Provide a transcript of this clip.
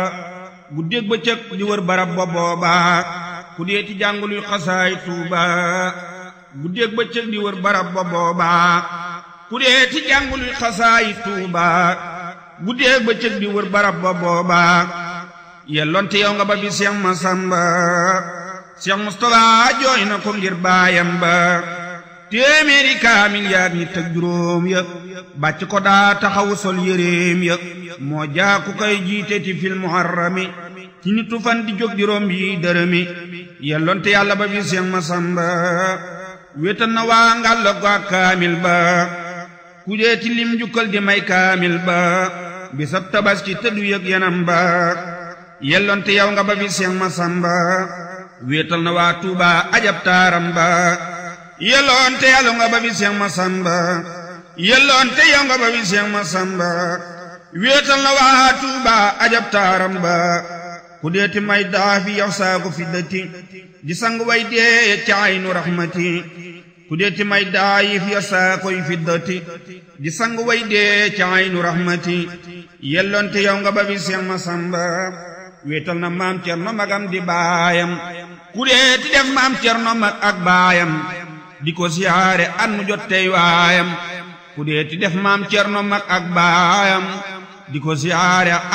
guddeeg bëccëg di wër barab ba booba ku dee ti jànguluy xasaay tuuba guddeeg bëccëg di wër barab ba booba ku dee ti jànguluy xasaay tuuba guddeeg bëccëg di wër barab ba booba yelloonte yow nga ba bi Seex Masamba Seex Mustafa jooy na ko ngir baayam ba téeméeri kaamil yaag ñi tëg juróom ya bàcc ko daa taxawu sol yéreem ya moo jaaku kay jiite ti fil muharrami ci nitu fan di jóg di romb yi dërëmi yelloonte yàlla ba bi Seex Masamba wéetal na waa ngàlla ko ak kaamil ba ku dee ti lim jukkal di may kaamil ba bisab tabaski tëddu yëg yanam ba yelloonte yow nga ba bi Seex Masamba wéetal na waa Tuuba ajab taaram ba yelloonte yàlla nga ba bi Seex Masamba yelloonte yow nga ba bi Seex Masamba wéetal na waa Tuuba ajab taaram ba ku deeti may daafi yow saaku fi dëtti di sang way dee ca aynu raxmati ku deeti may daayif yow saakoy fi dëtti di sang way dee ca aynu raxmati yelloonte yow nga ba bi Seex Masamba wéetal na maam Cerno magam di baayam ku deeti def maam Cerno mag ak baayam di ko siyaare at mu jot tey waayam ku deeti def maam Cerno mag ak baayam di ko siyaare